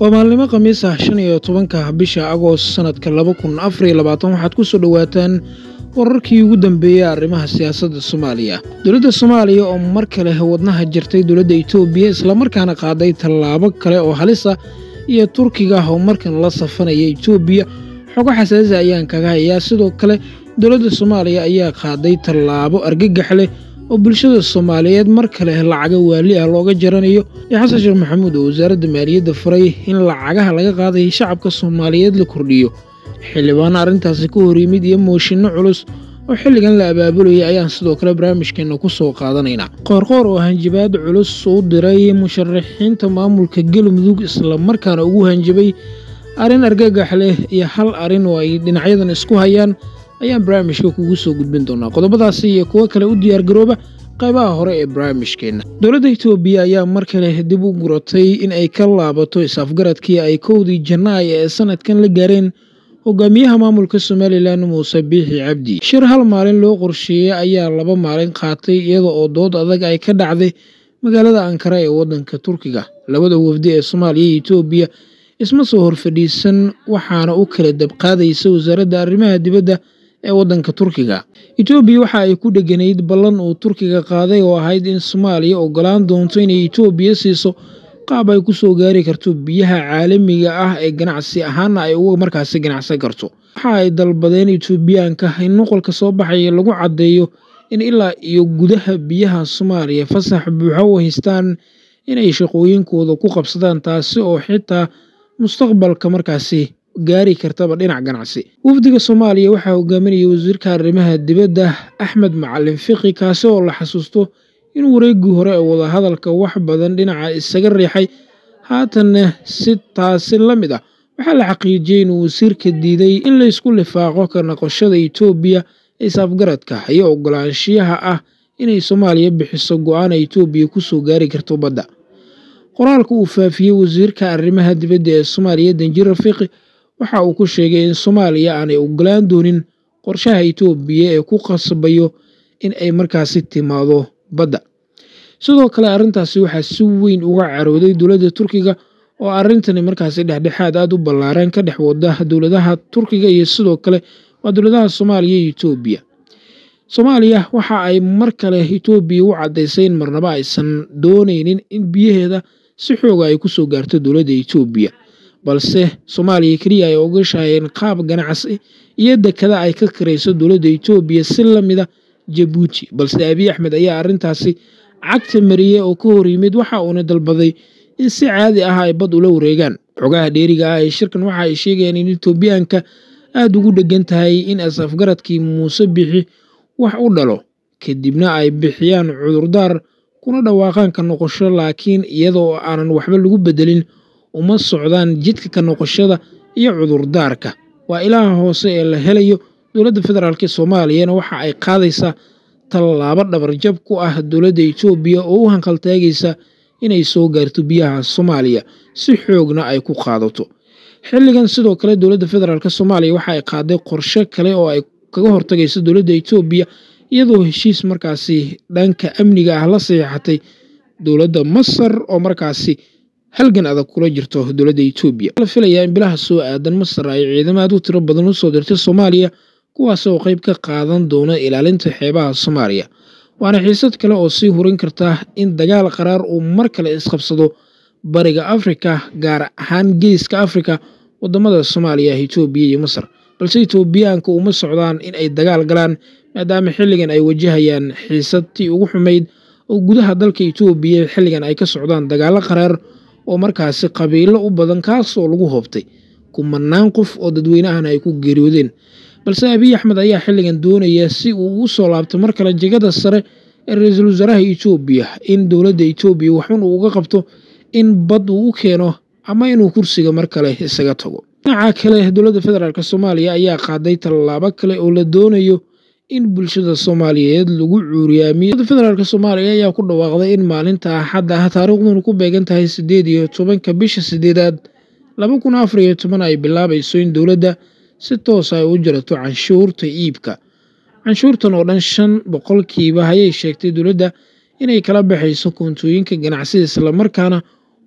waa maalnimo khamiis ah shan iyo tobanka bisha agoost sanadka laba kun afariyo labaatan waxaad ku soo dhowaataan wararkii ugu dambeeyey arrimaha siyaasadda soomaaliya dowladda soomaaliya oo mar kale wadnaha jirtay dowladda itoobiya islamarkaana qaaday tallaabo kale oo halis ah iyo turkiga oo markan la safanaya itoobiya xogo xasaasi ayaan kaga hayaa sidoo kale dowladda soomaaliya ayaa qaaday tallaabo argagax leh oo bulshada soomaaliyeed mar kale lacaga waali ah looga jaranayo iyo xasan sheekh maxamuud oo wasaaradda maaliyadda furay in lacagaha laga qaaday shacabka soomaaliyeed la kordhiyo xildhibaan arrintaasi ka hor yimid iyo mooshinno culus oo xilligan la abaabulayay ayaan sidoo kale barnaamijkeenna ku soo qaadanaynaa qoorqoor oo hanjabaad culus u diray musharaxiinta maamulka galmudug islamarkaana ugu hanjabay arrin argagax leh iyo hal arrin oo ay dhinacyadan isku hayaan ayaan barnaamijka kugu soo gudbin doonaa qodobadaasi iyo kuwo kale u diyaargarooba qaybaha hore ee barnaamijkeenna dowladda itoobiya ayaa mar kale dib u guratay in ay ka laabato is-afgaradkii ay kowdii janaay ee sanadkan la gaareen hogaamiyaha maamulka somalilan muuse biixi cabdi shir hal maalin loo qorsheeyey ayaa laba maalin qaatay iyada oo dood adag ay ka dhacday magaalada ankara ee waddanka turkiga labada wafdi ee soomaaliya iyo itoobiya isma soo horfadhiisan waxaana u kala dabqaadaysa wasaaradda arrimaha dibadda ee waddanka turkiga itoobiya waxa ay ku dheganayd ballan uu turkiga qaaday oo ahayd in soomaaliya ogolaan doonto inay itoobiya siiso qaab ay ku soo gaari karto biyaha caalamiga ah ee ganacsi ahaana ay uga markaasi ganacsan karto waxa ay dalbadeen itoobiyaanka in nuqolka soo baxaya lagu caddeeyo in ilaa iyo gudaha biyaha soomaaliya fasax buuxo u haystaan inay shaqooyinkooda ku qabsadaan taasi oo xitaa mustaqbalka markaasi gaari kartaba dhinac ganacsi wafdiga soomaaliya waxaa hogaaminaya wasiirka arrimaha dibadda axmed macalin fiqi kaasi oo la xasuusto in wareeggii hore ee wadahadalka wax badan dhinaca isaga riixay haatanna si taasi la mid ah waxaa la xaqiijiyey inuu wasiirka diiday in laysku lifaaqo ka noqoshada itoobiya ee saafgaradka iyo ogolaanshiyaha ah inay soomaaliya bixiso go-aana itoobiya kusoo gaari karto badda qoraalka uu faafiyey wasiirka arrimaha dibadda ee soomaaliya danjir rafiiqi waxa uu ku sheegay in soomaaliya aanay ogolaan doonin qorshaha itoobiya ee ku qasbayo in ay markaasi timaado badda sidoo kale arrintaasi waxaa si weyn uga carooday dowladda turkiga oo arrintani markaasi dhexdhexaad aada u ballaaran ka dhex wada dowladaha turkiga iyo sidoo kale waa dowladaha soomaaliya iyo itoobiya soomaaliya waxa ay mar kale itoobiya u caddaysay in marnaba aysan doonaynin in biyaheeda si xooga ay kusoo gaarto dowladda itoobiya balse soomaaliya keliya ay ogashahayeen qaab ganacsi iyo dekada ay ka karayso dowladda itoobiya si lamida jabuuti balse abiy axmed ayaa arrintaasi cagta mariyey oo ka hor yimid waxa uuna dalbaday in si caadi ah ay bad ula wareegaan xogaha dheeriga ah ee shirkan waxa ay sheegayaan in itoobiyaanka aada ugu dhegan tahay in as-afgaradkii muuse bixi wax u dhalo kadibna ay bixiyaan cudurdaar kuna dhawaaqaan ka noqosho laakiin iyadoo aanan waxba lagu bedelin uma socdaan jidka ka noqoshada iyo cudurdaarka waa ilaha hoose ee la helayo dowladda federaalk soomaaliyana waxa ay qaadaysaa tallaabo dhabarjab ku ah dowladda itoobiya oo u hanqaltaagaysa inay soo gaarto biyaha soomaaliya si xoogna ay ku qaadato xilligan sidoo kale dowladda federaalk soomaaliya waxa ay qaaday qorshe kale oo ay kaga hortagayso dowladda itoobiya iyadoo heshiis markaasi dhanka amniga ah la saxiixatay dowladda masar oo markaasi halgan adag kula jirto dowladda itoobiya la filayaa in bilaha soo aadan masar ay ciidamo aad u tiro badan u soo dirtay soomaaliya kuwaas oo qayb ka qaadan doona ilaalinta xeebaha soomaaliya waana xiisad kale oo sii hurin karta in dagaal qaraar uu mar kale isqabsado bariga afrika gaar ahaan geeska afrika wadamada soomaaliya itoobiya iyo masar balse itoobiyaanka uma socdaan in ay dagaal galaan maadaama xilligan ay wajahayaan xiisadtii ugu xumayd oo gudaha dalka itoobiya xilligan ay ka socdaan dagaalo qaraar oo markaasi qabiilo u badan kaas oo lagu hoobtay kumanaan qof oo dadweynahana ay ku geeriyoodeen balse abiy axmed ayaa xilligan doonaya si uu ugu soo laabto mar kale jegada sare ee ra-iisul wasaaraha itoobiya in dowladda itoobiya waxun uu uga qabto in bad uu u keeno ama inuu kursiga mar kale isaga tago dhinaca kale dowladda federaalk soomaaliya ayaa qaaday tallaabo kale oo la doonayo in bulshada soomaaliyeed lagu cuuriyaamiyo dowladda federaalk soomaaliya ayaa ku dhawaaqday in maalinta axadda ah taariikhduna ku beegan tahay siddeed iyo tobanka bisha sideedaad laba kun afar iyo toban ay bilaabayso in dowladda si toos ay u jarato canshuurta iibka canshuurtan oo dhan shan boqolkiiba ayay sheegtay dowladda inay kala baxayso koontooyinka ganacsida islamarkaana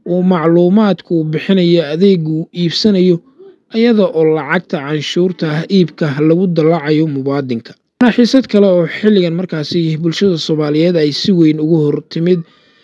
uu macluumaadka uu bixinayo adeega uu iibsanayo iyada oo lacagta canshuurta iibka lagu dallacayo muwaadinka xiisad kale oo xilligan markaasi bulshada soomaaliyeed ay si weyn ugu hor timid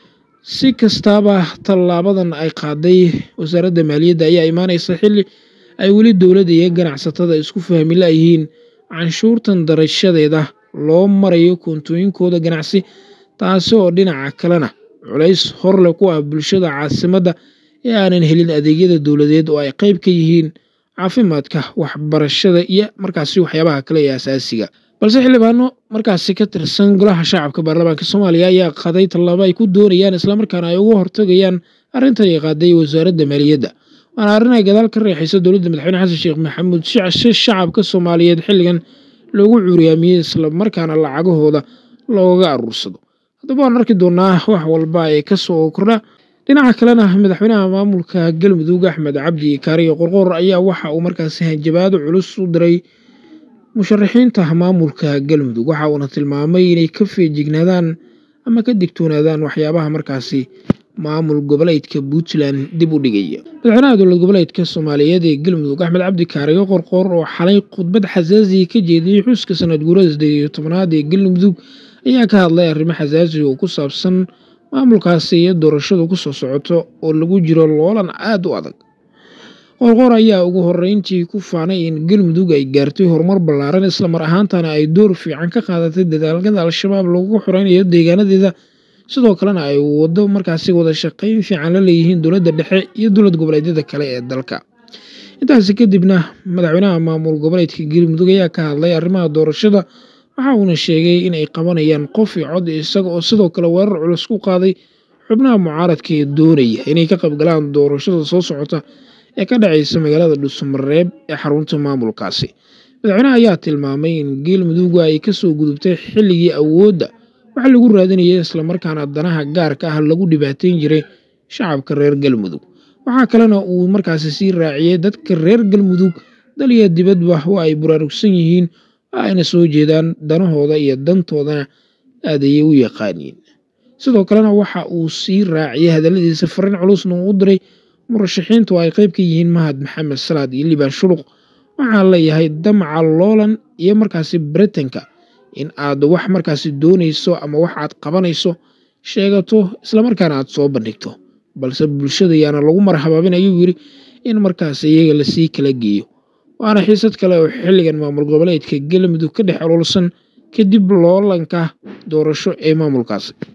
si kastaaba tallaabadan ay qaaday wasaaradda maaliyadda ayaa imaaneysa xilli ay weli dowladda iyo ganacsatada isku fahmi layihiin canshuurtan darashadeeda loo marayo koontooyinkooda ganacsi taasi oo dhinaca kalena culays horleh ku ah bulshada caasimadda ee aanan helin adeegyada dowladeed oo ay qeyb ka yihiin caafimaadka waxbarashada iyo markaasi waxyaabaha kale ee asaasiga balse xildhibaano markaasi ka tirsan golaha shacabka baarlamaanka soomaaliya ayaa qaaday tallaabo ay ku doonayaan islamarkaana ay uga hortagayaan arrintan ay qaaday wasaaradda maaliyadda waana arrin ay gadaal ka reexaysa dowladda madaxweyne xasan sheekh maxamuud si shacabka soomaaliyeed xilligan loogu cuuriyaamiyey islamarkaana lacagahooda looga aruursado haddaba waan arki doonaa wax walba ee kasoo kordha dhinaca kalena madaxweynaha maamulka galmudug axmed cabdi kaariyo qorqoor ayaa waxa uu markaasi hanjabaado culus u diray musharaxiinta maamulka galmudug waxa uuna tilmaamay inay ka feejignaadaan ama ka digtoonaadaan waxyaabaha markaasi maamul goboleedka puntland dib u dhigaya madaxweynaha dowlad goboleedka soomaaliyeed ee galmudug axmed cabdi kaariyo qorqoor oo xalay khudbad xasaasiya ka jeediyey xuska sanad guurada sideed iyo tobnaad ee galmudug ayaa ka hadlay arrimo xasaasi oo ku saabsan maamulkaasi iyo doorashadu kusoo socoto oo lagu jiro loolan aada u adag qorqoor ayaa ugu horeyntii ku faanay in galmudug ay gaartay horumar ballaaran islamar ahaantana ay door fiican ka qaadatay dadaalkada al-shabaab lagu xoreynayo deegaanadeeda sidoo kalena ay wado markaasi wada shaqeyn fiican la leeyihiin dowladda dhexe iyo dowlad goboleedyada kale ee dalka intaasi kadibna madaxweynaha maamul goboleedka galmudug ayaa ka hadlay arrimaha doorashada waxa uuna sheegay in ay qabanayaan qof iyo cod isaga oo sidoo kale weerar culus ku qaaday xubnaha mucaaradka ee doonaya inay ka qaybgalaan doorashada soo socota ee ka dhacaysa magaalada dhuusamareeb ee xarunta maamulkaasi madaxweynaha ayaa tilmaamay in galmudug ay kasoo gudubtay xilligii awoodda waxa lagu raadinayay islamarkaana danaha gaarka ah lagu dhibaateyn jiray shacabka reer galmudug waxaa kalena uu markaasi sii raaciyey dadka reer galmudug daliya dibadba waa ay buraarugsan yihiin waa ayna soo jeedaan danahooda iyo dantoodana aad ayay u yaqaaniin sidoo kalena waxa uu sii raaciyey hadalladiisa fariin culusna uu u diray murashaxiintu ay qayb ka yihiin mahad maxamed salaad iyo liibaan shuluq waxaan leeyahay damaca loolan iyo markaasi britanka in aad wax markaasi doonayso ama wax aad qabanayso sheegato islamarkaana aad soo bandhigto balse bulshada yaana lagu marhabaabin ayuu yidhi in markaas iyaga lasii kala geeyo waana xiisad kale oo xilligan maamul goboleedka galmudug ka dhex ololsan kadib loolanka doorasho ee maamulkaasi